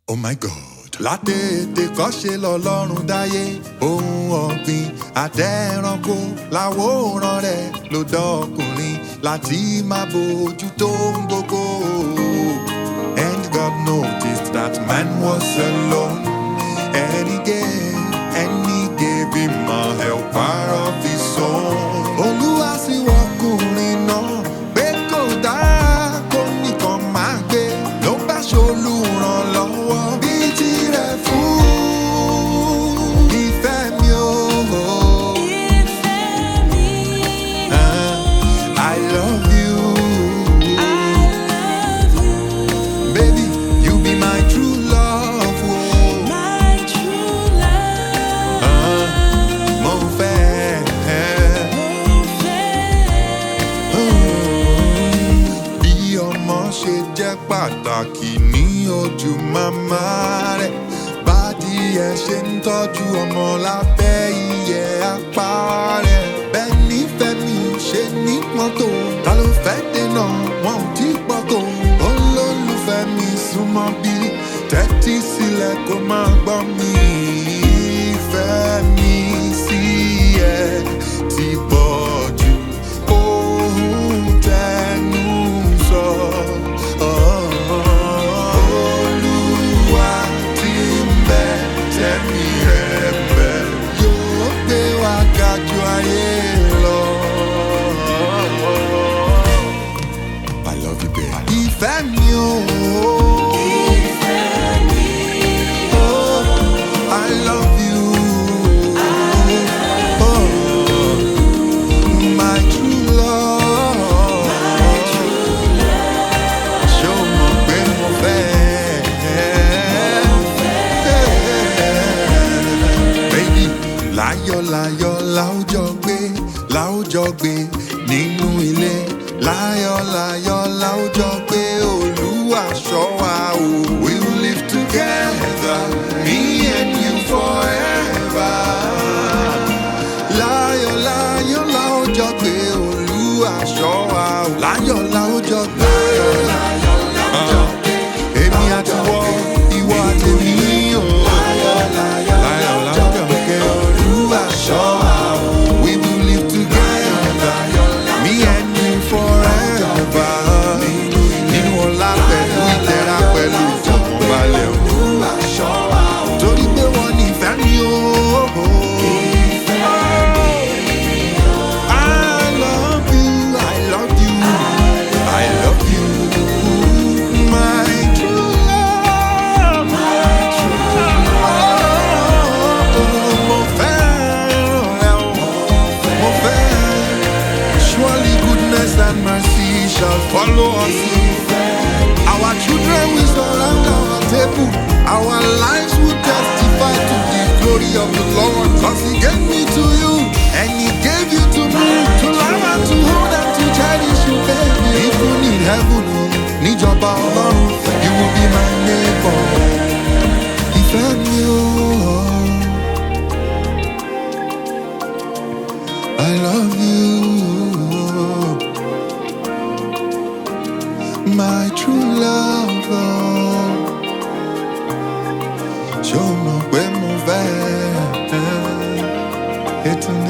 Oh my God. Látètè kọ́ṣe lọ́lọ́run dáyé ohun ọ̀gbìn àtẹ̀ránkò láwòrán rẹ̀ ló dọ́kùnrin láti máa bójú tó ń gbogbo. And God noticed that man was alone and he gave and he gave him a helper of his own. Olúwa sì wọkùnrin náà pé kò dáa kó nìkan máa gbé ló bá ṣolùrànlọ́wọ́ bíi tirẹ̀ fún ìfẹ́ mi o. Ìfẹ́ mi, Ah, I love you. I love you, Baby, you be my true love. Oh. my true love. Ah, mo fẹ́. Mo fẹ́. bí ọmọ ṣe jẹ́ pàtàkì ní ojú màmá rẹ̀ bádìẹ ṣe ń tọ́jú ọmọ lábẹ́ ìyẹ́ apá rẹ̀ bẹ́ẹ̀ nífẹ̀ẹ́ mi ṣe ní mọ́tò ta ló fẹ́ dènà wọn ò tí pọ̀ tó olólùfẹ́ mi súnmọ́ bí tẹ́tí sílẹ̀ kó máa gbọ́ mi ìfẹ́ mi sí ẹ ti pọ̀ jù ohun tẹnu sọ. Olúwa tí ń bẹ tẹ̀mí rẹ̀ ń bẹ yóò gbé wa ga ju ayé lọ. I love you, babe. Ìfẹ́ mi o. Ìfẹ́ mi, I love you. Oh, my true love. Ṣé o mọ̀ pé mo fẹ́? Baby, láyọ̀láyọ̀ láwùjọ gbé láwùjọ gbé nínú ilé láyọ̀láyọ̀ láwùjọ gbé olúwa ṣọ́ wa o. We will live together, me and you forever. Láyọ̀ láyọ̀ láwùjọ gbé olúwa ṣọ́ wa o. Láyọ̀ láwùjọ gbé. Ah, Èmi àti wọ, ìwọ àti mi o. Láyọ̀ láwùjọ gbé olúwa ṣọ́ wa o. We will live together, me and you forever. Nínú ọlá pẹ̀lú ìtẹ́ra pẹ̀lú ìfọ̀kànbalẹ̀ o. Torí pé wọ́n ní ìfẹ́ mi o. I love you, I love you, I love you, my true love. Mo fẹ́ràn ẹ o, mo fẹ́. Surely goodness and mercy shall follow us. Our children will surround our table. Our lives will testify to the glory of the Lord. Cause he gave me to you and he gave you to me to love and to hold and to cherish you, baby. Even in heaven, níjọba ọlọ́run, you will be my neighbor. Ìfẹ́ mi o. I love you. My true lover. Ṣé o mọ̀ pé mo fẹ́? Ètò